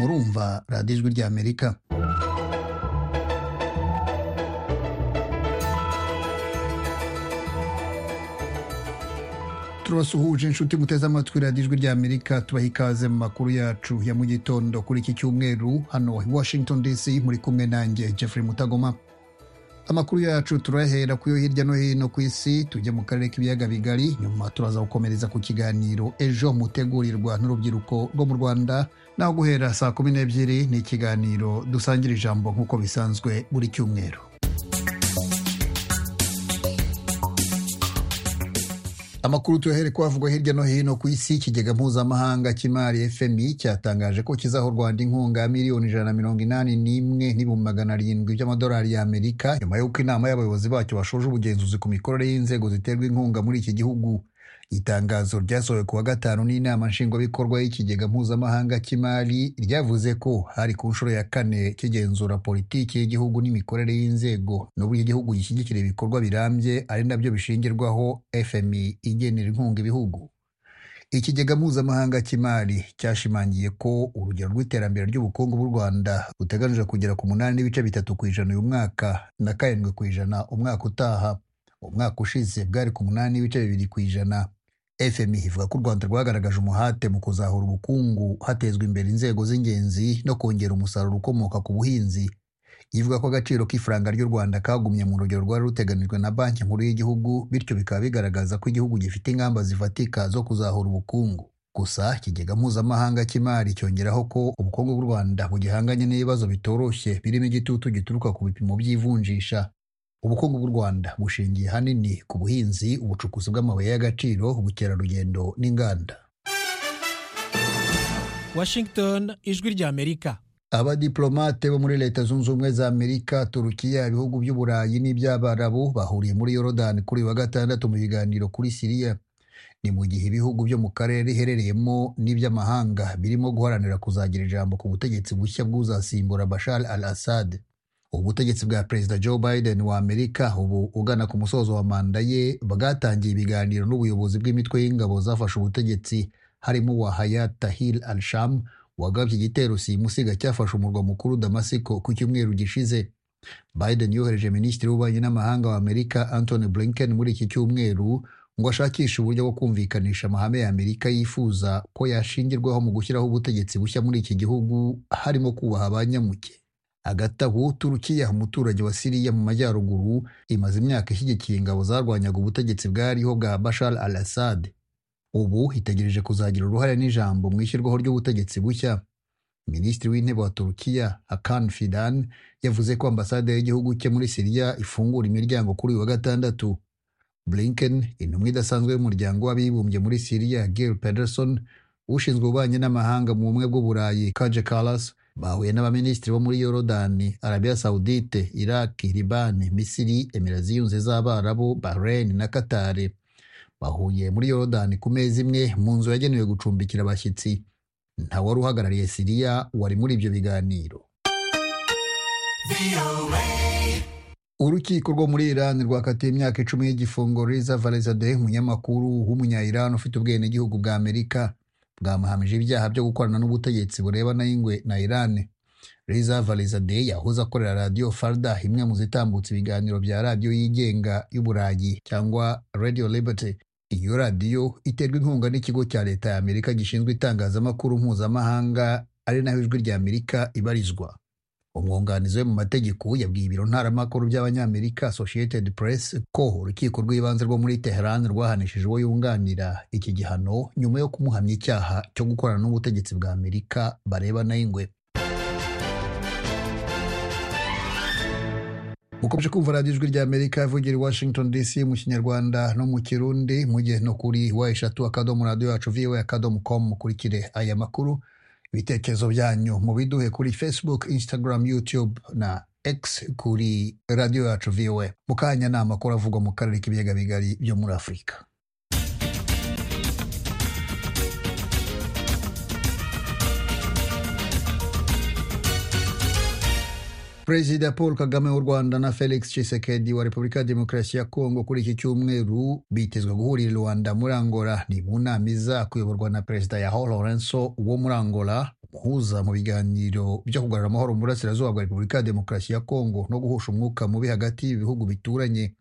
kumva radiyo ijwi ry'amerika turabasuhuje inshuti muteze amatwi radiyo ijwi ry'amerika tubaha ikaze mu makuru yacu ya mu gitondo kuri iki cyumweru hano i washington dc muri kumwe nanjye jeffrey mutagoma amakuru yacu turayahera ku yo hirya no hino ku isi tujye mu karere k'ibiyaga bigari nyuma turaza gukomereza ku kiganiro ejo mutegurirwa n'urubyiruko rwo mu rwanda naho guhera saa kumi n'ebyiri ni ikiganiro dusangira ijambo nk'uko bisanzwe buri cyumweru amakuru tuyahere ko havugwa hirya no hino ku isi ikigega mpuzamahanga cy'imari fmi cyatangaje ko kizaha u rwanda inkunga ya miliyoni ijana na mirongo inani n'imwe n'ibihumbi magana arindwi by'amadolari y'amerika nyuma y'uko inama y'abayobozi bacyo bashoje ubugenzuzi ku mikorere y'inzego ziterwa inkunga muri iki gihugu itangazo ryasohowe ku wa gatanu n'inama nshingwabikorwa y'ikigega mpuzamahanga cy'imari ryavuze ko hari ku nshuro ya kane kigenzura politiki y'igihugu n'imikorere y'inzego n'uburyo igihugu gishyigikira ibikorwa birambye ari nabyo bishingirwaho fmi igenera inkunga ibihugu ikigega mpuzamahanga cy'imari cyashimangiye ko urugero rw'iterambere ry'ubukungu bw'u rwanda ruteganyije kugera ku munani n'ibice bitatu ku ijana uyu mwaka na karindwi ku ijana umwaka utaha umwaka ushize bwari ku munani n'ibice bibiri ku ijana fmi ivuga ko u rwanda rwagaragaje umuhate mu kuzahura ubukungu hatezwa imbere inzego z'ingenzi no kongera umusaruro ukomoka ku buhinzi ivuga ko agaciro k'ifaranga ry'u rwanda kagumye mu rugero rwari ruteganijwe na banki nkuru y'igihugu bityo bikaba bigaragaza ko igihugu gifite ingamba zifatika zo kuzahura ubukungu gusa ikigega mpuzamahanga cy'imari cyongeraho ko ubukungu bw'u rwanda bugihanganye n'ibibazo bitoroshye birimo igitutu gituruka ku bipimo by'ivunjisha ubukungu bw'u rwanda bushingiye hanini ku buhinzi ubucukuzi bw'amabuye y'agaciro ubukerarugendo n'inganda washington ijwi ry'amerika abadiplomate bo muri leta zunze ubumwe za amerika turukiya ibihugu by'uburayi n'iby'abarabu bahuriye muri yorodani kuri wa gatandatu mu biganiro kuri siriya ni mu gihe ibihugu byo mu karere iherereyemo n'iby'amahanga birimo guharanira kuzagira ijambo ku butegetsi bushya bw'uzasimbura bashar al assad ubutegetsi bwa perezida joe biden wa amerika ubu ugana ku musozo wa manda ye bwatangiye ibiganiro n'ubuyobozi bw'imitwe y'ingabo zafashe ubutegetsi harimo uwa hayat tahir al sham wagabye igitero simusiga cyafashe umurwa mukuru damasiko ku cyumweru gishize biden yohereje minisitiri w'ububanyi n'amahanga wa amerika anthony blinken muri iki cyumweru ngo ashakishe uburyo bwo kumvikanisha amahame ya amerika yifuza ko yashingirwaho mu gushyiraho ubutegetsi bushya muri iki gihugu harimo kubaha abanyamuke hagati aho turukiya umuturage wa siriya mu majyaruguru imaze imyaka ishyigikiye ingabo zarwanyaga ubutegetsi bwariho bwa bashar al assad ubu itegereje kuzagira uruhare n'ijambo mu ishyirwaho ry'ubutegetsi bushya minisitiri w'intebe wa turukiya hakan fidan yavuze ko ambasade y'igihugu cye muri siriya ifungura imiryango kuri uyu wa gatandatu blinken intumwa idasanzwe y'umuryango w'abibumbye muri siriya gil pederson ushinzwe ububanyi n'amahanga mu bumwe bw'uburayi kaje kalas bahuye n'abaminisitiri bo muri yorodani arabiya sawudite iraki libani misiri emira ziyunze z'abarabu bahrain na katari bahuye muri yorodani ku meza imwe mu nzu yagenewe gucumbikira abashyitsi nta wari uhagarariye siriya wari muri ibyo biganiro urukiko rwo muri iran rwakatiye imyaka icumi y'igifungo riza valezade umunyamakuru w'umunya iran ufite ubwenegihugu bwa amerika bwamuhamije ibyaha byo gukorana n'ubutegetsi burebana y'ingwe na Iran Reza Valizadeh yahoze akorera radiyo Farda imwe mu zitambutsa ibiganiro bya radiyo yigenga y'Uburayi cyangwa Radio Liberty iyo radiyo iterwa inkunga n'ikigo cya leta ya Amerika gishinzwe itangazamakuru mpuzamahanga ari naho ijwi rya Amerika ibarizwa umwunganizi we mu mategeko yabwiye ibiro ntaramakuru by'abanyamerika associated press ko urukiko rw'ibanze rwo muri teheran rwahanishije uwo yunganira iki gihano nyuma yo kumuhamya icyaha cyo gukorana n'ubutegetsi bwa amerika barebana y'ingwe mukomeje kumva radiyo ijwi ry'amerika ivugira i washington dc mu kinyarwanda no mu kirundi mugihe no kuri wa eshatu akadomo radiyo yacu viwe akadomo komu mukurikire aya makuru ibitekerezo byanyu mubiduhe kuri facebook instagram youtube na x kuri radiyo yacu viwe mu kanya ni amakuru avugwa mu karere k'ibiyaga bigari byo muri afurika perezida paul kagame w'u rwanda na felix tshisekedi wa repubulika ya demokarasi ya kongo kuri iki cyumweru bitezwe guhurira i rwanda muri angola ni mu nama iza kuyoborwa na perezida yaho lorenso wo muri angola kuza mu biganiro byo kugarura amahoro mu burasirazuba bwa repubulika ya demokarasi ya kongo no guhosha umwuka mubi hagati y'ibihugu bituranye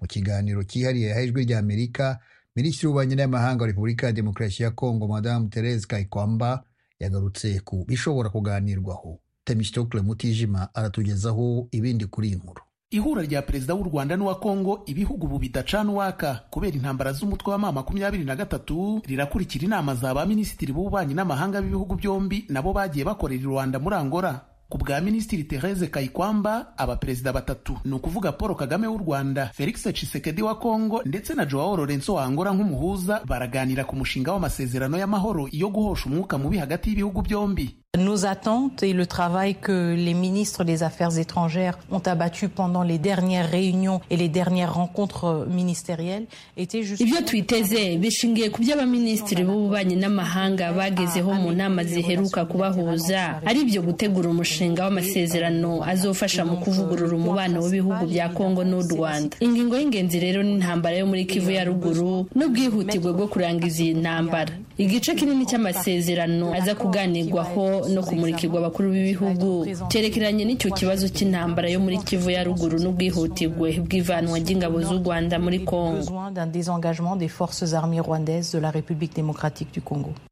mu kiganiro cyihariye yahaye ijwi rya amerika minisitiri w'ububanyi n'amahanga wa repubulika ya demokarasi ya kongo madamu therese kayikwamba yagarutse ku bishobora kuganirwaho temistokle mutijima aratugezaho ibindi kuri iyi nkuru ihura rya perezida w'u rwanda n'uwa kongo ibihugu ubu bidacana uwaka kubera intambara z'umutwe wa mama makumyabiri na gatatu rirakurikira inama za ba minisitiri b'ububanyi n'amahanga b'ibihugu byombi nabo bagiye bakorera i rwanda muri angora ku bwa minisitiri therese kayikwamba abaperezida batatu ni ukuvuga paul kagame w'u rwanda felix tshisekedi wa kongo ndetse na joao lorenzo wa angola nk'umuhuza baraganira ku mushinga w'amasezerano y'amahoro yo guhosha umwuka mubi hagati y'ibihugu byombi Nos attentes et le travail que les ministres des Affaires étrangères ont abattu pendant les dernières réunions et les dernières rencontres ministérielles étaient justement... Ibyo twiteze bishingiye ku byo abaminisitiri b'ububanyi n'amahanga bagezeho mu nama ziheruka kubahuza ari byo gutegura umushinga w'amasezerano azofasha mu kuvugurura umubano w'ibihugu bya Kongo n'u Rwanda ingingo y'ingenzi rero ni intambara yo muri Kivu ya ruguru n'ubwihutirwe bwo kurangiza iyi ntambara igice kinini cy'amasezerano aza kuganirwaho no kumurikirwa abakuru b'ibihugu cyerekeranye n'icyo kibazo cy'intambara yo muri kivu ya ruguru n'ubwihutirwe bw'ivanwa ry'ingabo z'u rwanda muri kongo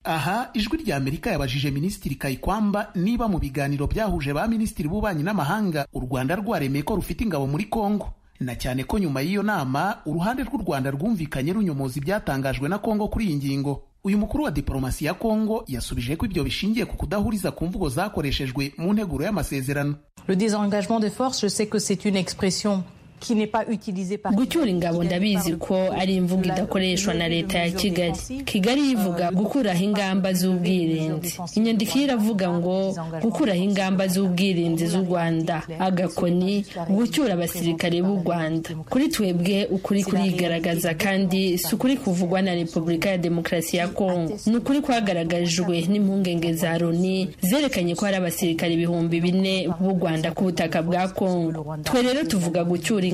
aha ijwi rya amerika yabajije minisitiri kayikwamba niba mu biganiro byahuje ba minisitiri b'ububanyi n'amahanga u rwanda rwaremeye ko rufite ingabo muri kongo na cyane ko nyuma y'iyo nama uruhande rw'u rwanda rwumvikanye runyomoza ibyatangajwe na kongo kuri iyi ngingo uyu mukuru wa diporomasi ya kongo yasubije ko ibyo bishingiye ku kudahuriza ku mvugo zakoreshejwe mu nteguro y'amasezerano Le désengagement des forces, je sais que c'est une expression qui n'est pas utilisée par gucyura ingabo ndabizi ko ari imvugo idakoreshwa na leta ya kigali kigali ivuga gukuraho ingamba z'ubwirinzi inyandiko ye iravuga ngo gukuraho ingamba z'ubwirinzi z'u rwanda agakoni gucyura abasirikare b'u rwanda kuri twebwe ukuri kurigaragaza kandi si ukuri kuvugwa na repubulika ya demokarasi ya kongo ni ukuri kwagaragajwe n'impungenge za loni zerekanye ko hari abasirikare ibihumbi bine b'u rwanda ku butaka bwa kongo twe rero tuvuga gucyura ingabo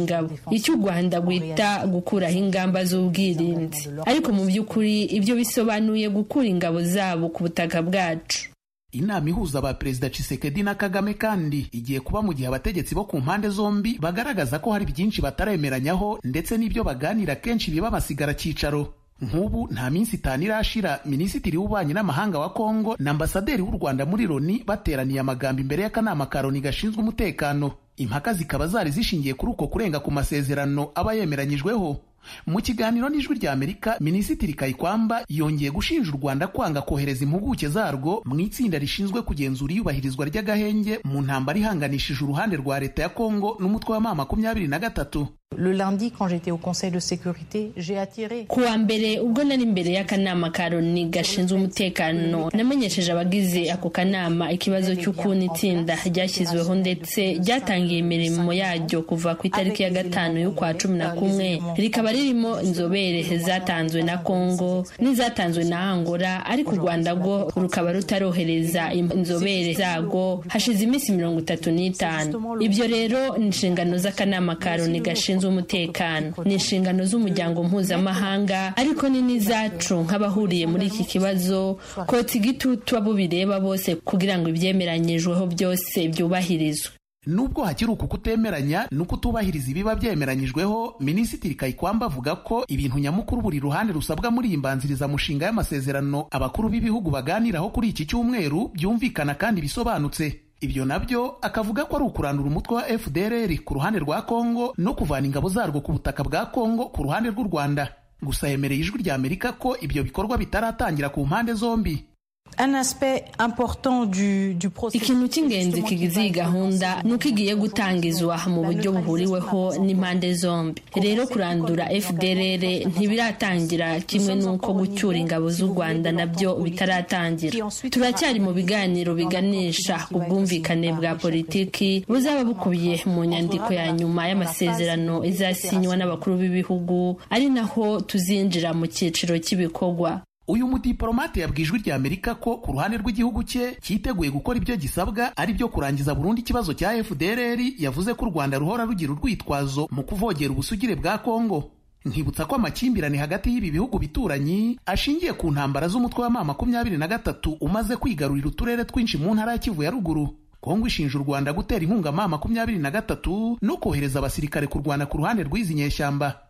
icyo u rwanda rwita gukuraho ingamba z'ubwirinzi ariko mu by'ukuri ibyo bisobanuye gukura ingabo zabo ku butaka bwacu inama ihuza ba perezida Tshisekedi na Kagame kandi igiye kuba mu gihe abategetsi bo ku mpande zombi bagaragaza ko hari byinshi bataremeranyaho ndetse n'ibyo baganira kenshi biba basigara cyicaro nk'ubu nta minsi itanu irashira minisitiri w'ububanyi n'amahanga wa kongo na ambasaderi w'u rwanda muri loni bateraniye amagambo imbere y'akanama ka loni gashinzwe umutekano impaka zikaba zari zishingiye kuri uko kurenga ku masezerano aba yemeranyijweho mu kiganiro n'ijwi rya amerika minisitiri kayikwamba yongeye gushinja u rwanda kwanga kohereza impuguke zarwo mu itsinda rishinzwe kugenzura iyubahirizwa ry'agahenge mu ntambara ihanganishije uruhande rwa leta ya kongo n'umutwe wa ma makumyabiri na gatatu Le lundi, quand j'étais au Conseil de sécurité, j'ai attiré. ku wa mbere ubwo nari imbere y'akanama ka loni gashinzwe umutekano namenyesheje abagize ako kanama ikibazo cy'ukuntu itsinda ryashyizweho ndetse ryatangiye imirimo yaryo kuva ku itariki ya gatanu y'ukwa cumi na kumwe rikaba ririmo inzobere zatanzwe na kongo n'izatanzwe na angola ariko u rwanda rwo rukaba rutarohereza inzobere zarwo hashize iminsi mirongo itatu n'itanu ibyo rero ni inshingano z'akanama ka loni gashinzwe z'umutekano ni inshingano z'umuryango mpuzamahanga ariko ni n'izacu nk'abahuriye muri iki kibazo kotsa igitutu abo bireba bose kugira ngo ibyemeranyijweho byose byubahirizwe nubwo hakiri uku kutemeranya no kutubahiriza ibiba byemeranyijweho minisitiri kayikwamba avuga ko ibintu nyamukuru buri ruhande rusabwa muri iyi mbanzirizamushinga y'amasezerano abakuru b'ibihugu baganiraho kuri iki cyumweru byumvikana kandi bisobanutse ibyo nabyo akavuga ko ari ukurandura umutwe wa fdr ku ruhande rwa kongo no kuvana ingabo zarwo ku butaka bwa kongo ku ruhande rw'u rwanda gusa yemereye ijwi rya amerika ko ibyo bikorwa bitaratangira ku mpande zombi ikintu cy'ingenzi kigize iyi gahunda ni uko igiye gutangizwa mu buryo buhuriweho n'impande zombi rero kurandura fdr ntibiratangira kimwe n'uko gucyura ingabo z'u rwanda nabyo bitaratangira turacyari mu biganiro biganisha ku bwumvikane bwa politiki buzaba bukubiye mu nyandiko ya nyuma y'amasezerano izasinywa n'abakuru b'ibihugu ari naho tuzinjira mu cyiciro cy'ibikorwa uyu mudiporomate yabwiye ijwi rya amerika ko ku ruhande rw'igihugu cye cyiteguye gukora ibyo gisabwa ari byo kurangiza burundu ikibazo cya fdr yavuze ko u rwanda ruhora rugira urwitwazo mu kuvogera ubusugire bwa kongo nkibutsa ko amakimbirane hagati y'ibi bihugu bituranyi ashingiye ku ntambara z'umutwe wa ma makumyabiri na gatatu umaze kwigarurira uturere twinshi mu ntara ya kivu ya ruguru kongo ishinja u rwanda gutera inkunga ma makumyabiri na gatatu no kohereza abasirikare kurwana ku ruhande rw'izi nyeshyamba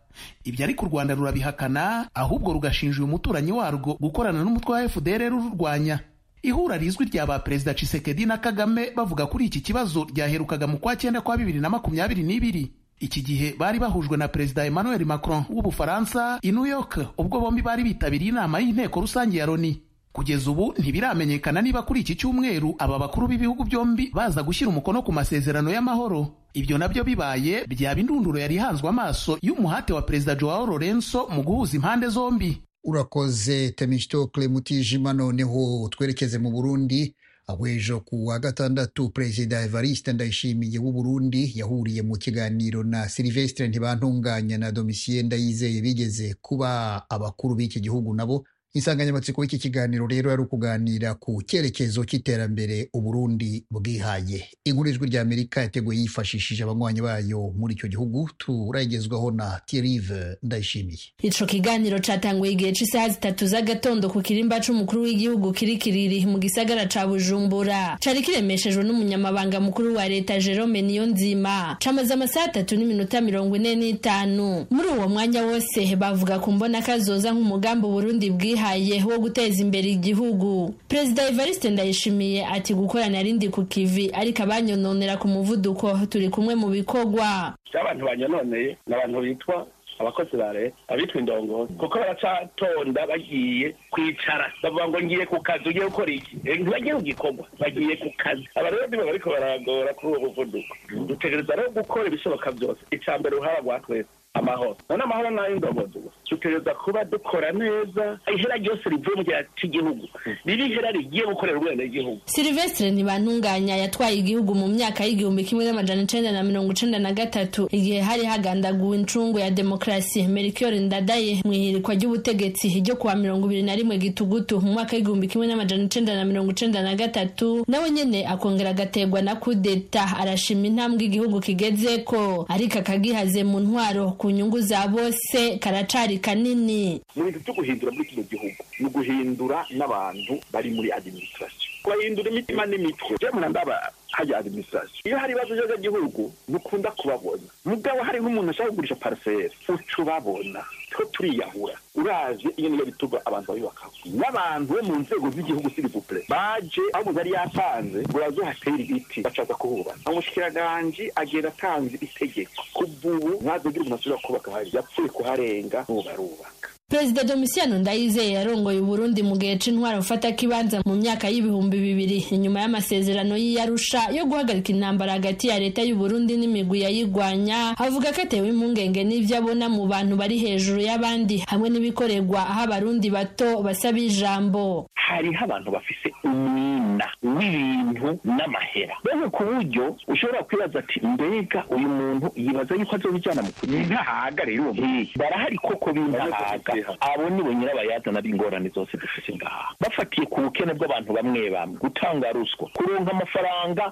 ibyo ariko u rwanda rurabihakana ahubwo rugashinja uyu muturanyi warwo gukorana n'umutwe wa fdr rurwanya ihura rizwi rya ba perezida cisekedi na kagame bavuga kuri iki kibazo ryaherukaga mu kwa cyenda kwa bibiri na makumyabiri n'ibiri iki gihe bari bahujwe na perezida emmanuel macron w'ubufaransa i new york ubwo bombi bari bitabiriye inama y'inteko rusange ya loni kugeza ubu ntibiramenyekana niba kuri iki cyumweru aba bakuru b'ibihugu byombi baza gushyira umukono ku masezerano y'amahoro ibyo nabyo bibaye byaba indunduro yari ihanzwe amaso y'umuhate wa perezida joao lorenzo mu guhuza impande zombi urakoze temistokle mutijima noneho twerekeze mu burundi abwejo ku wa gatandatu perezida evariste ndayishimiye w'uburundi yahuriye mu kiganiro na silivestre ntibantunganya na domisiyeni ndayizeye bigeze kuba abakuru b'iki gihugu nabo insanganyamatsiko y'iki kiganiro rero yari ukuganira ku cyerekezo cy'iterambere uburundi bwihaye inkuru ijwi rya amerika yateguye yifashishije abanywanyi bayo muri icyo gihugu turagezwaho na tirive ndayishimiye ico kiganiro catanguye igihe c'isaha zitatu z'agatondo ku kirimba c'umukuru w'igihugu kiri kiriri mu gisagara ca bujumbura cari kiremeshejwe n'umunyamabanga mukuru wa leta jerome niyonzima camaze amasaha atatu n'iminota mirongo ine n'itanu muri uwo mwanya wose bavuga ku mbona kazoza nk'umugambi uburundi bwihaye wo guteza imbere igihugu perezida evariste ndayishimiye ati gukorana arindi ku kivi ariko abanyononera ku muvuduko turi kumwe mu bikorwa abantu banyononeye ni abantu bitwa abakozi ba leta abitwa indongozi kuko baracatonda bagiye kwicara bavuga ngo ngiye ku kazi ugiye gukora iki ntibagiye ku gikorwa bagiye ku kazi abarero nibo bariko baragora kuri uwo muvuduko dutegereza rero gukora ibishoboka byose icya mbere uruhara rwa twese amahoro none amahoro nayo ndongozi dutegereza kuba dukora neza ihera ryose rivuye mu gihe cy'igihugu riba ihera rigiye gukorera ubwenegihugu silvestre ntibantunganya yatwaye igihugu mu myaka y'igihumbi kimwe n'amajana icenda na mirongo icenda na gatatu igihe hari hagandaguwe incungu ya demokarasi melchior ndadaye mu ihirikwa ry'ubutegetsi ryo kuwa mirongo ibiri na rimwe gitugutu mu mwaka w'igihumbi kimwe n'amajana icenda na mirongo icenda na gatatu nawe nyene akongera agategwa na kudeta arashima intambwe igihugu kigezeko ariko akagihaze mu ntwaro ku nyungu za bose karacari kanini mu bintu byo guhindura muri kino gihugu ni uguhindura n'abantu bari muri administration kubahindura imitima n'imitwe je murandaba hajya administration iyo hari ibibazo by'agihugu mukunda kubabona mugabo hariho umuntu ashaka kugurisha parcelle uca ubabona two turiyahura uraje iyo niyo bituma abantu babibakaho n'abantu bo mu nzego z'igihugu sirivupure baje aho umuntu yari yatanze urazuhatera ibiti bacaza kuhubaka umushikiranganji agenda atanze itegeko kuva ubu ntazogira umuntu ashobora kubaka hari yapfuye kuharenga ntubarubaka perezida domisiyano ndayizeye yarongoye uburundi mu gihe c'intwaro ufata kibanza mu myaka y'ibihumbi bibiri inyuma y'amasezerano y'iyarusha yo guhagarika intambara hagati ya leta y'uburundi n'imigwi yayigwanya avuga ko atewe impungenge n'ivyo abona mu bantu bari hejuru y'abandi hamwe n'ibikoregwa aho abarundi bato basaba ijambo hariho abantu bafise umwina w'ibintu n'amahera bene ku buryo ushobora kwibaza ati mbega uyu muntu yibaza yuko azobijana mu kugira intahaga rero barahari koko b'intahaga abo ni bo nyirabayazana b'ingorane zose dufise ngaha bafatiye ku bukene bw'abantu bamwe bamwe gutanga ruswa kuronka amafaranga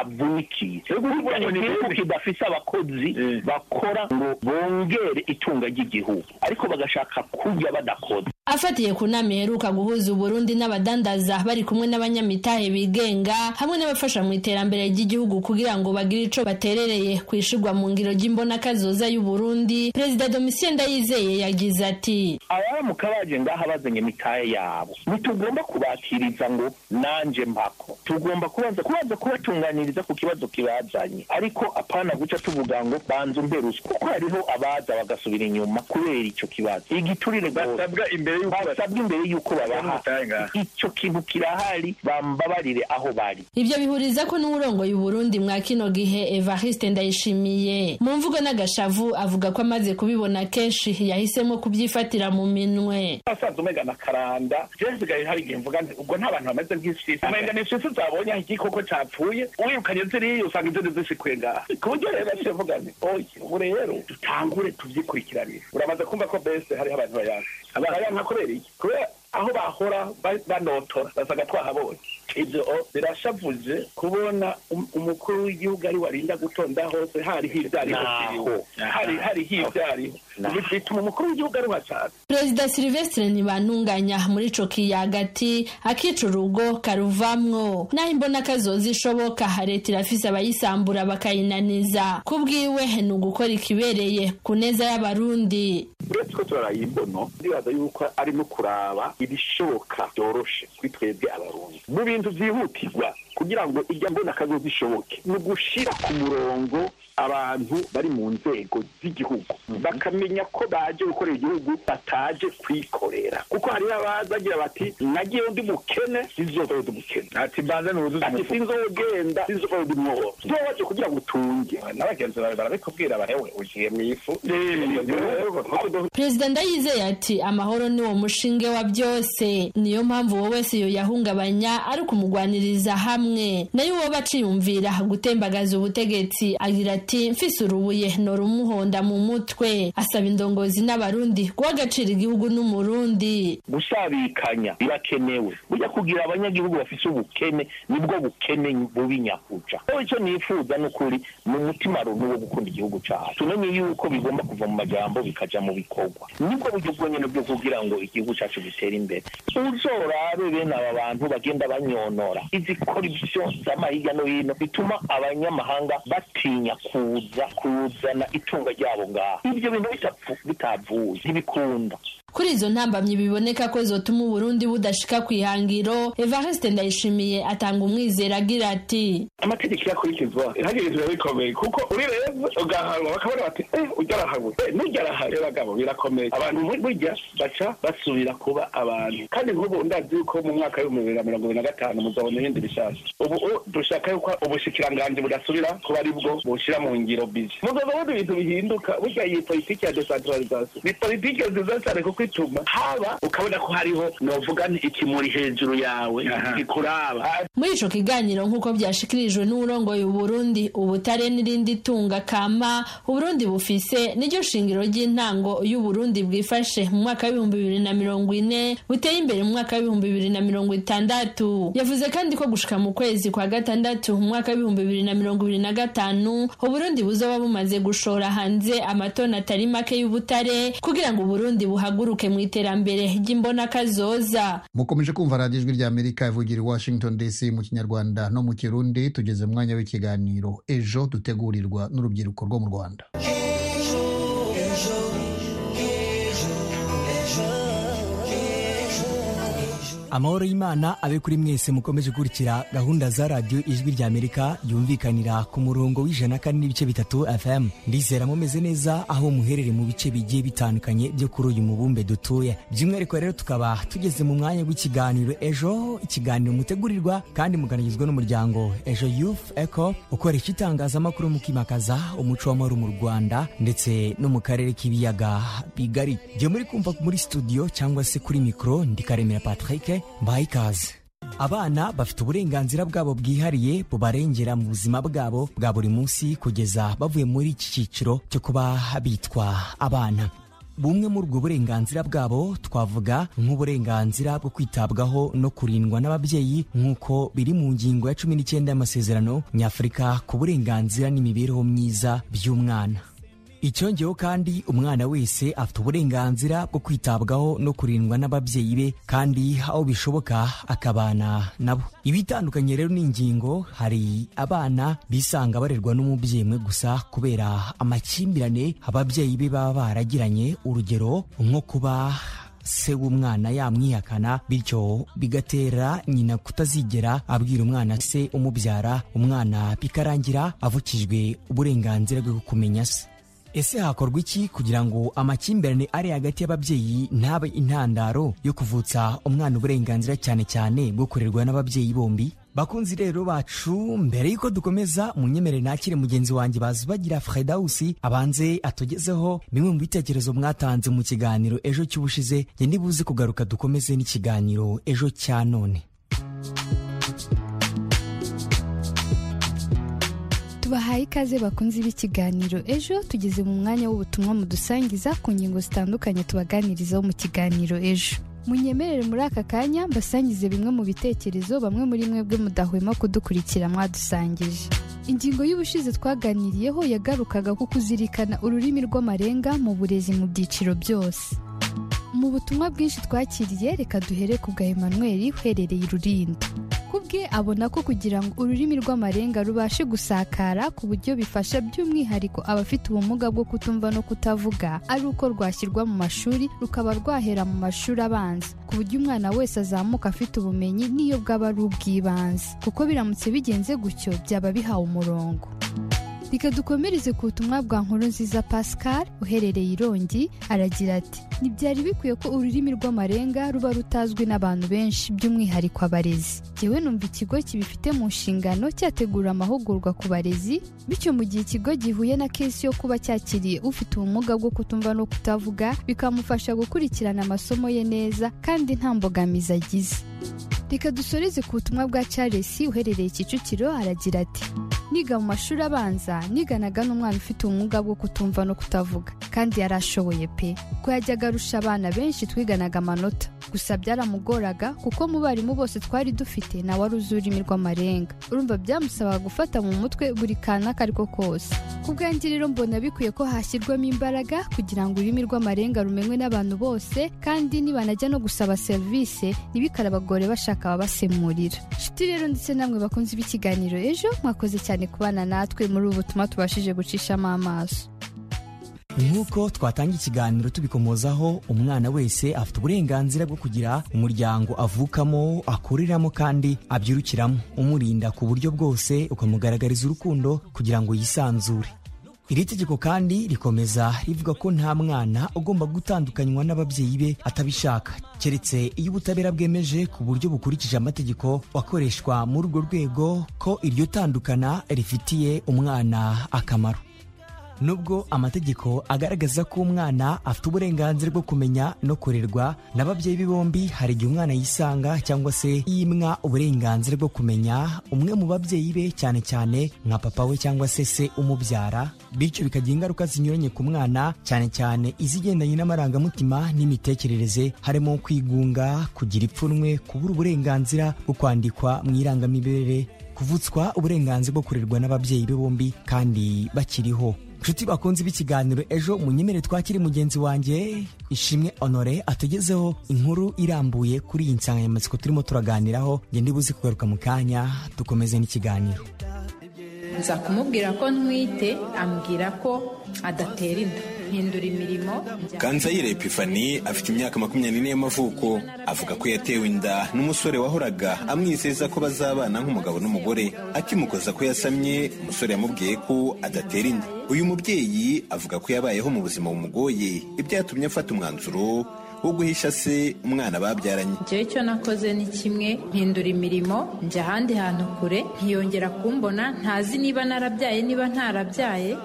utavunikiye igihugu kidafise abakozi bakora ngo bongere itunga ry'igihugu ariko bagashaka kurya badakoze afatiye ku nama iheruka guhuza uburundi n'abadandaza bari kumwe n'abanyamitahe bigenga hamwe n'abafasha mu iterambere ry'igihugu kugira ngo bagire ico baterereye kwishigwa mu ngiro ry'imbonakazoza y'uburundi perezida domitien ndayizeye yagize ati abamuka baje ngaha bazanye imitahe yabo ntitugomba kubakiriza ngo nanje mpako tugomba kubanza kubanza kubatunganiriza ku kibazo kibazanye ariko apana guca tuvuga ngo banza umpe ruswa kuko hariho abaza bagasubira inyuma kubera ico kibazo igiturire rwose basabwa imbere y'uko babaha icyo kintu kirahari bambabarire aho bari ivyo bihuriza ko n'uwurongoye uburundi mwa kino gihe evariste ndayishimiye mu mvugo n'agashavu avuga ko amaze kubibona kenshi yahisemo kubyifatira mu minwe asanzwe umega na karanda jewe gahe hari igihe mvuga nti ubwo nta bantu bameze nk'isisi umenga ni isisi zabonye aho igikoko capfuye uwirukanye ziriya usanga izindi zisikuye ngaha ku buryo rero naciye mvuga nti oya ubu rero dutangure tuvyikurikiranire uramaze kumva ko bese hariho abantu bayanka bayanka kubera iki kubera aho bahora banotora basaga twahabonye ibyo birashavuze kubona um- umukuru w'igihugu ari warinda gutonda hose hari hibyariho Naho, hari hari hibyariho bituma umukuru w'igihugu ari wasaza perezida silivesitire ntibantunganya muri coki ya hagati akica urugo karuvamwo naho imbona kazoza ishoboka leta irafise abayisambura bakayinaniza ku bwiwe ni ugukora ikibereye ku neza y'abarundi uretse ko turaraye imbono ndibaza yuko ari no kuraba ibishoboka byoroshe kuri twebwe abarundi mu bintu byihutirwa kugira ngo irya mbona kazoza ishoboke ni ugushira ku murongo abantu bari mu nzego z'igihugu bakamenya ko baje gukorera igihugu bataje kwikorera kuko hariho abazagira bati nagiye ndi mukene sinzogenda ndi umukene ati mbanze nuzuze ati umufuka sinzogenda sinzogenda umwobo tubabaje kugira ngo utunge na bagenzi bawe barabikubwira barewe ugiye mu ifu perezida ndayizeye ati amahoro ni wo mushinge wa byose niyo mpamvu uwo wese yoyahungabanya ari ukumugwaniriza hamwe nayo uwo baciyumvira gutembagaza ubutegetsi agira ati mfise urubuye norumuhonda mu mutwe asaba indongozi n'abarundi guha agaciro igihugu n'umurundi gusabikanya birakenewe burya kugira abanyagihugu bafise ubukene nibwo bukene bubi nyakuca aho icyo nifuza ni ukuri mu mutima runtu wo gukunda igihugu cyacu tumenye yuko bigomba kuva mu majambo bikaja mu bikorwa nibwo buryo bwonyene bwo kugira ngo igihugu cyacu gitere imbere uzorabe bene aba bantu bagenda banyonora izi korupsiyo z'ama hirya no hino bituma abanyamahanga batinya kuza kuzana itunga ryabo ngaha ibyo bintu bitapfu bitavuye ntibikunda kuri izo ntambamyi biboneka ko zotuma uburundi budashika ku ihangiro evariste ndayishimiye atanga umwizero agira ati amategeko yakurikizwa hagirizwa bikomeye kuko urireba ugahanwa bakabona bati eh ujya arahawe eh nujya arahawe bagabo birakomeye abantu bur- burya baca basubira kuba abantu kandi nk'ubu ndazi yuko mu mwaka w'ibihumbi bibiri na mirongo ibiri na gatanu muzabona ibindi bishasha ubu ubu dushaka yuko ubushikiranganji budasubira kuba ari bwo bushyira mu ngiro bizi muzazabona ibintu bihinduka burya iyi politiki ya decentralization ni politiki nziza cyane kuko ituma haba ukabona ko hariho novuga nti ikimuri hejuru yawe kikuraba muri ico kiganiro nk'uko vyashikirijwe n'uwurongoye uburundi ubutare n'irindi tunga kama uburundi bufise niryo shingiro ry'intango y'uburundi bwifashe mu mwaka w'ibihumbi bibiri na mirongo ine buteye imbere mu mwaka w'ibihumbi bibiri na mirongo itandatu yavuze kandi ko gushika mu kwezi kwa gatandatu mu mwaka w'ibihumbi bibiri na mirongo ibiri na gatanu uburundi buzoba bumaze gushora hanze amatoni atari make y'ubutare kugira ngo uburundi buhaguruke mu iterambere ry'imbonakazoza mukomeje kumva radiyo ijwi rya amerika ivugira i washington dc mu kinyarwanda no mu kirundi tugeze mu mwanya w'ikiganiro ejo dutegurirwa n'urubyiruko rwo mu rwanda amahoro y'imana abe kuri mwese mukomeje gukurikira gahunda za radiyo ijwi rya amerika yumvikanira ku murongo w'ijana kane n'ibice bitatu fm ndizera mumeze neza aho muherereye mu bice bigiye bitandukanye byo kuri uyu mubumbe dutuye by'umwihariko rero tukaba tugeze mu mwanya w'ikiganiro ejo ikiganiro mutegurirwa kandi muganigizwa n'umuryango ejo youth echo ukoresha itangazamakuru mu kwimakaza umuco w'amahoro mu rwanda ndetse no mu karere k'ibiyaga bigari jye muri kumva muri studio cyangwa se kuri mikoro ndikaremera patrick mbaye ikaze abana bafite uburenganzira bwabo bwihariye bubarengera mu buzima bwabo bwa buri munsi kugeza bavuye muri iki cyiciro cyo kuba bitwa abana bumwe muri ubwo burenganzira bwabo twavuga nk'uburenganzira bwo kwitabwaho no kurindwa n'ababyeyi nk'uko biri mu ngingo ya cumi n'icyenda y'amasezerano nyafurika ku burenganzira n'imibereho myiza by'umwana icyongeyeho kandi umwana wese afite uburenganzira bwo kwitabwaho no kurindwa n'ababyeyi be kandi aho bishoboka akabana nabo ibitandukanye rero n'ingingo hari abana bisanga barerwa n'umubyeyi umwe gusa kubera amakimbirane ababyeyi be baba baragiranye urugero nko kuba se w'umwana yamwihakana bityo bigatera nyina kutazigera abwira umwana se umubyara umwana bikarangira avukijwe uburenganzira bwo kumenya se ese hakorwa iki kugira ngo amakimbirane ari hagati y'ababyeyi ntabe intandaro yo kuvutsa umwana uburenganzira cyane cyane bwo kurerwa n'ababyeyi bombi bakunzi rero bacu mbere y'uko dukomeza munyemere nakire mugenzi wanjye bazi bagira fredawusi abanze atugezeho bimwe mu bitekerezo mwatanze mu kiganiro ejo cy'ubushize njye ndibuze kugaruka dukomeze n'ikiganiro ejo cya none tubahaye ikaze bakunze b'ikiganiro ejo tugeze mu mwanya w'ubutumwa mudusangiza ku ngingo zitandukanye tubaganirizaho mu kiganiro ejo munyemerere muri aka kanya mbasangize bimwe mu bitekerezo bamwe muri mwebwe mudahwema kudukurikira mwadusangije ingingo y'ubushize twaganiriyeho yagarukaga ku kuzirikana ururimi rw'amarenga mu burezi mu byiciro byose mu butumwa bwinshi twakiriye reka duhere ku bwa Emmanuel uherereye irurinda kubwe abona ko kugira ngo ururimi rw'amarenga rubashe gusakara ku buryo bifasha by'umwihariko abafite ubumuga bwo kutumva no kutavuga ari uko rwashyirwa mu mashuri rukaba rwahera mu mashuri abanza ku buryo umwana wese azamuka afite ubumenyi n'iyo bwaba ari ubw'ibanze kuko biramutse bigenze gutyo byaba bihawe umurongo reka dukomereze ku butumwa bwa nkuru nziza pascal uherereye irongi aragira ati ntibyari bikwiye ko ururimi rw'amarenga ruba rutazwi n'abantu benshi by'umwihariko abarezi yewe numva ikigo kibifite mu nshingano cyategura amahugurwa ku barezi bityo mu gihe ikigo gihuye na kesi yo kuba cyakiriye ufite ubumuga bwo kutumva no kutavuga bikamufasha gukurikirana amasomo ye neza kandi nta mbogamizi agize reka dusoreze ku butumwa bwa charles uherereye kicukiro aragira ati niga mu mashuri abanza niganaga n'umwana ufite ubumuga bwo kutumva no kutavuga kandi yarashoboye pe ko yajyaga arusha abana benshi twiganaga amanota gusa byaramugoraga kuko mu barimu bose twari dufite nawe ari uzi ururimi rw'amarenga urumva byamusabaga gufata mu mutwe buri kantu ako ari ko kose ku bwanjye rero mbona bikwiye ko hashyirwamo imbaraga kugira ngo ururimi rw'amarenga rumenywe n'abantu bose kandi nibanajya no gusaba serivisi ntibikarabagore bashaka ababasemurira inshuti rero ndetse namwe bakunze b'ikiganiro ejo mwakoze cyane kubana natwe muri ubu butumwa tubashije gucishamo amaso nk'uko twatanga ikiganiro tubikomozaho umwana wese afite uburenganzira bwo kugira umuryango avukamo akureramo kandi abyirukiramo umurinda ku buryo bwose ukamugaragariza urukundo kugira ngo yisanzure iri tegeko kandi rikomeza rivuga ko nta mwana ugomba gutandukanywa n'ababyeyi be atabishaka keretse iyo ubutabera bwemeje ku buryo bukurikije amategeko akoreshwa muri urwo rwego ko iryo tandukana rifitiye umwana akamaro nubwo amategeko agaragaza ko umwana afite uburenganzira bwo kumenya no kurerwa n'ababyeyi be bombi hari igihe umwana yisanga cyangwa se yimwa uburenganzira bwo kumenya umwe mu babyeyi be cyane cyane nka papa we cyangwa se se umubyara bityo bikagira ingaruka zinyuranye ku mwana cyane cyane izigendanye n'amarangamutima n'imitekerereze harimo kwigunga kugira ipfunwe kubura uburenganzira bwo kwandikwa mu irangamimerere kuvutswa uburenganzira bwo kurerwa n'ababyeyi be bombi kandi bakiriho inshuti bakunze b'ikiganiro ejo munyemerere twakire mugenzi wanjye ishimwe honore atugezeho inkuru irambuye kuri iyi nsanganyamatsiko turimo turaganiraho nge ndibuze kugaruka mu kanya dukomeze n'ikiganiro nza kumubwira ko ntwite ambwira ko adatera inda mpindura imirimo Kanzayire Epifani afite imyaka makumyabiri n'ine y'amavuko avuga ko yatewe inda n'umusore wahoraga amwizeza ko bazabana nk'umugabo n'umugore akimukoza ko yasamye umusore yamubwiye ko adatera inda uyu mubyeyi avuga ko yabayeho mu buzima bumugoye ibyatumye afata umwanzuro wo guhisha se umwana babyaranye njyewe icyo nakoze ni kimwe mpindura imirimo njya ahandi hantu kure ntiyongera kumbona ntazi niba narabyaye niba ntarabyaye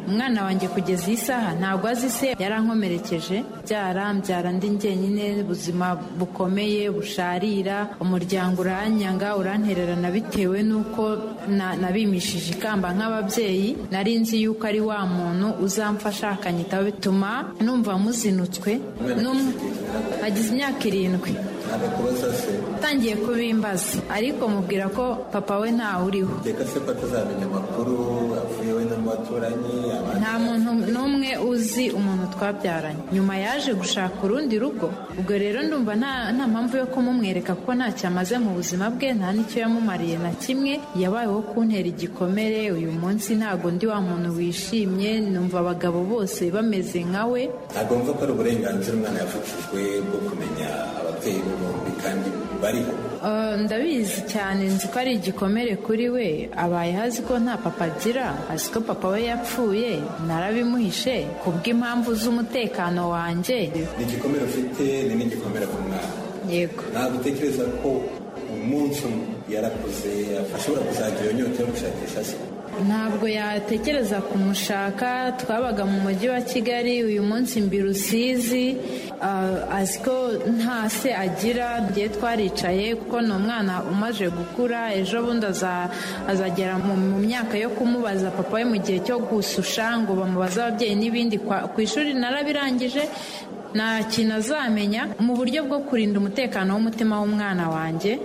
umwana wanjye kugeza iyi saha ntabwo azi se yarankomerekeje byara mbyara ndi njyenyine ubuzima bukomeye busharira umuryango uranyanga urantererana bitewe n'uko na- nabimishije ikamba nk'ababyeyi nari nzi yuko ari wa muntu uzamfasha akanyitaho bituma numva muzinutswe n'umwe agize imyaka irindwi atangiye kubimbaza ariko mubwira ko papa we ntawe uriho reka se ko atazamenya amakuru avuye we n'abaturanyi nta muntu n'umwe uzi umuntu twabyaranye nyuma yaje gushaka urundi rugo ubwo rero ndumva nta nta mpamvu yo kumumwereka kuko ntacyo amaze mu buzima bwe nta n'icyo yamumariye na kimwe yabayeho kuntera igikomere uyu munsi ntabwo ndi wa muntu wishimye numva abagabo bose bameze nka we ntabwo mva ko ari uburenganzira umwana yavukijwe bwo kumenya ababyeyi be bombi kandi bariho Eh, ndabizi cyane nzi ko ari igikomere kuri we abayeho azi ko nta papa agira azi ko papa we yapfuye narabimuhishe kubw'impamvu z'umutekano wanjye ni igikomere ufite ni n'igikomere ku mwana yego ntabwo utekereza ko umunsi umwe yarakuze ashobora kuzagira iyo nyota yo gushakisha se ntabwo yatekereza kumushaka twabaga mu mujyi wa kigali uyu munsi mbi rusizi Ah, azi ko nta se agira ngiye twaricaye kuko ni umwana umaze gukura ejo bundi aza- azagera mu mu myaka yo kumubaza papa we mu gihe cyo gususha ngo bamubaze ababyeyi n'ibindi Kwa- ku ishuri narabirangije nta kintu azamenya mu buryo bwo kurinda umutekano w'umutima w'umwana wanjye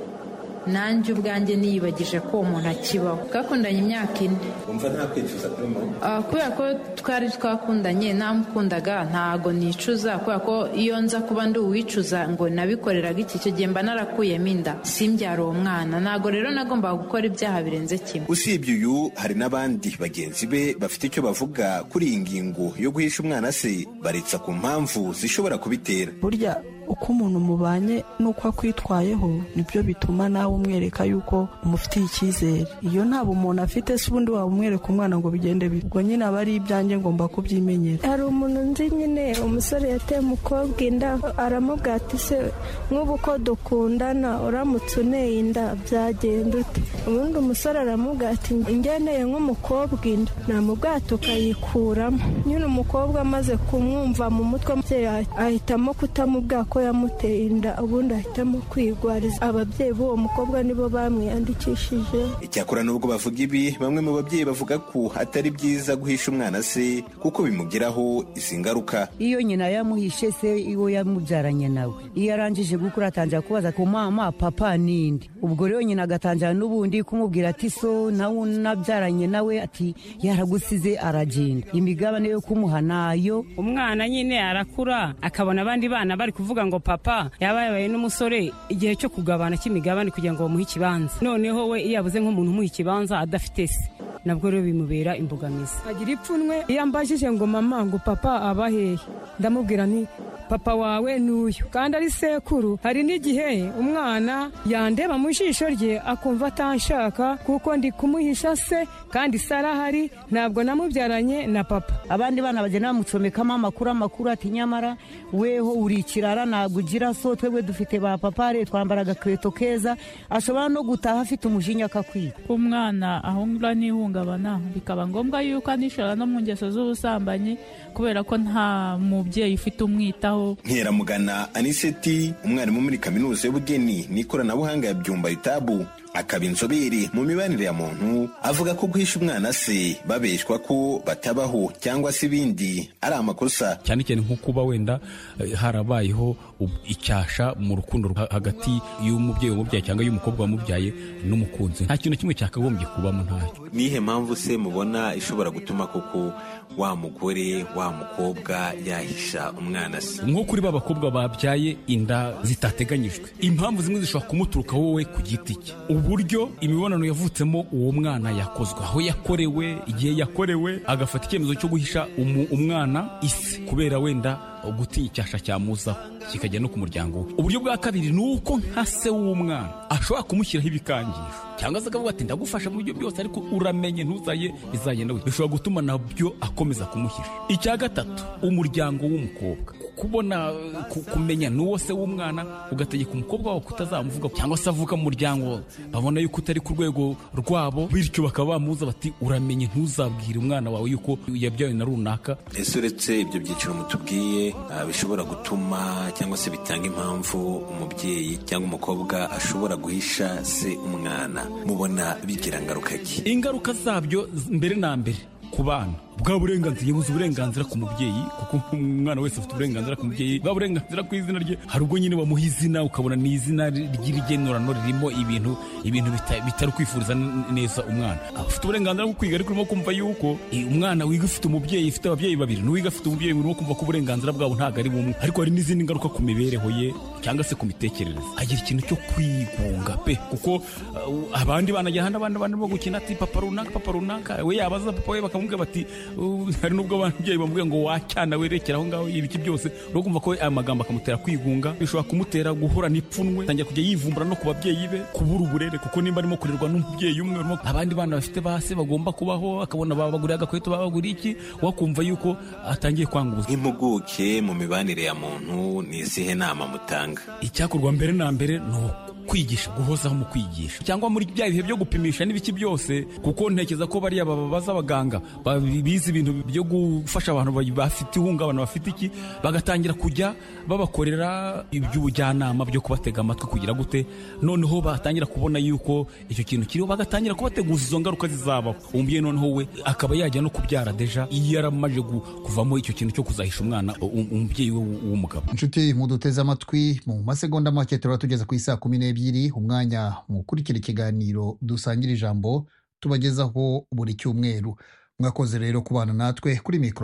nanjye ubwanjye niyibagije ko uwo muntu akibaho twakundanye imyaka ine wumva nta kwicuza kuri mama Ah, kubera ko twari twakundanye namukundaga ntago nicuza kubera ko iyo nza kuba ndi uwicuza ngo nabikoreraga iki icyo gihe mba narakuyemo inda simbyara uwo mwana ntago rero nagombaga gukora ibyaha birenze kimwe usibye uyu hari n'abandi bagenzi be bafite icyo bavuga kuri iyi ngingo yo guhisha umwana se baretsa ku mpamvu zishobora kubitera burya uko umuntu mubanye n'uko akwitwayeho nibyo bituma nawe umwereka yuko umufitiye icyizere iyo nta bumuntu afite se ubundi waba umwereka umwana ngo bigende bite ubwo nyine aba ari ibyanjye ngomba kubyimenyera hari umuntu nzi nyine umusore yateye umukobwa inda aramubwira ati se nk'ubu ko dukundana uramutse uneye inda byagenda ute ubundi umusore aramubwira ati ngeneye nk'umukobwa inda namubwira ati ukayikuramo nyine umukobwa amaze kumwumva mu mutwe umubyeyi ah- ahitamo kutamubwira ko yamuteye inda ubundi ahitamo kwigwariza ababyeyi b'uwo mukobwa nibo bamwiyandikishije icyakora nubwo bavuga ibi bamwe mu babyeyi bavuga ko atari byiza guhisha umwana se kuko bimugiraho izi ngaruka iyo nyina yamuhishe se iwo yamubyaranye nawe iyo arangije gukura atangira kubaza ku mama papa n'indi ubwo rero nyina agatangira n'ubundi kumubwira ati so nawe unabyaranye nawe ati yaragusize aragenda imigabane yo kumuha nayo umwana nyine arakura akabona abandi bana bari kuvuga ngo papa yaba yabaye n'umusore igihe cyo kugabana cy'imigabane kugira ngo bamuhe ikibanza noneho we iyo yabuze nk'umuntu umuha ikibanza adafite se nabwo rero bimubera imbogamizi agira ipfunwe iyo ambajije ngo mama ngo papa aba hehe ndamubwira nti papa wawe ni uyu kandi ari sekuru hari n'igihe umwana yandeba mu jisho rye akumva atanshaka kuko ndi kumuhisha se kandi se arahari ntabwo namubyaranye na papa abandi bana bagenda bamucomekamo amakuru amakuru ati nyamara weho uri ikirara ntabwo ugira so twebwe dufite ba papare twambara agakweto keza ashobora no gutaha afite umujinya akakwiba umwana ahura n'ihungabana bikaba ngombwa yuko anishora no mu ngeso z'ubusambanyi kubera ko nta mubyeyi ufite umwitaho nkeramugana aniseti umwarimu muri kaminuza y'ubugeni n'ikoranabuhanga ya byumba itabu akaba inzobere mu mibanire ya muntu avuga ko guhisha umwana se babeshwa ko batabaho cyangwa se ibindi ari amakosa cyane cyane nko kuba wenda eh, harabayeho ub- icyasha mu rukundo rwa- hagati y'umubyeyi wamubyaye cyangwa y'umukobwa wamubyaye n'umukunzi nta kintu na kimwe cyakagombye kubamo ntacyo nihe mpamvu se mubona ishobora gutuma koko wa mugore wa mukobwa yahisha umwana se nko kuri ba bakobwa babyaye inda zitateganyijwe impamvu zimwe zishobora kumuturuka wowe ku giti cye uburyo imibonano yavutsemo uwo mwana yakozwe aho yakorewe igihe yakorewe agafata icyemezo cyo guhisha umu- umwana isi kubera wenda gutinya icyasha cyamuzaho kikajya no ku muryango we uburyo bwa kabiri ni uko nka se w'umwana ashobora kumushyiraho ibikangisho cyangwa se akavuga ati ndagufasha mu buryo bwose ariko uramenye ntuzaye bizagenda gutya." bishobora gutuma nabyo akomeza kumuhisha icya gatatu umuryango w'umukobwa kubona ku- kumenya n'uwo se w'umwana ugategeka umukobwa wawe kutazamuvuga cyangwa se avuka mu muryango wawe babona yuko utari ku rwego rwabo bityo bakaba bamuza bati uramenye ntuzabwire umwana wawe yuko yabyawe na runaka ese uretse ibyo byiciro mutubwiye ah, bishobora gutuma cyangwa se bitanga impamvu umubyeyi cyangwa umukobwa ashobora guhisha se umwana mubona bigira ngaruka ki ingaruka zabyo z- mbere na mbere ku bana bwa burenganzira yabuze uburenganzira ku mubyeyi kuko umwana wese afite uburenganzira ku mubyeyi bwa burenganzira ku izina rye hari ubwo nyine bamuha izina ukabona ni izina ri- ry'irigenurano ririmo ibintu ibintu bita- bitari kwifuriza n- neza umwana afite uburenganzira bwo kwiga ariko urimo kumva yuko eh, umwana wiga ufite umubyeyi ufite ababyeyi babiri n'uwiga afite umubyeyi urimo kumva ko uburenganzira bwabo ntabwo ari bumwe ariko hari n'izindi ngaruka ku mibereho ye cyangwa se ku mitekerereze agira ikintu cyo kwigunga pe kuko uh, abandi bana ajya hano abandi bana barimo gukina ati papa runaka papa runaka we yabaza papa we bakamubwira bati "Uh, hari n'ubwo ababyeyi bamubwira ngo wacyana werekera aho ngaho ibiki byose uri kumva ko aya magambo akamutera kwigunga bishobora kumutera guhura n'ipfunwe atangira kujya yivumbura no ku babyeyi be kubura uburere kuko nimba arimo kurerwa n'umubyeyi umwe urimo- abandi bana bafite ba se bagomba kubaho akabona babaguriye agakweto babaguriye iki wakumva yuko atangiye kwanga ubuzima impuguke mu mibanire ya muntu ni izihe nama mutanga icyakorwa mbere na mbere ni uku kwigisha guhozaho mu kwigisha cyangwa muri bya bihe byo gupimisha n'ibiki byose kuko ntekereza ko bariya babaza abaganga ba- bize ibintu byo gufasha abantu ba- bafite ihungabana bafite iki bagatangira kujya babakorera iby'ubujyanama byo kubatega amatwi kugira gute noneho batangira kubona yuko icyo kintu kiriho bagatangira kubateguza izo ngaruka zizabaho umubyeyi noneho we akaba yajya no kubyara deja iyo yaramaze gu- kuvamo icyo kintu cyo kuzahisha umwana u- umubyeyi we w- w'umugabo inshuti muduteze amatwi mu masegonda make turaba tugeze ku isaa kumi n'ebyiri umwanya mukurikira ikiganiro dusangira ijambo tubagezaho buri cyumweru mwakoze rero kubana natwe kuri mikoro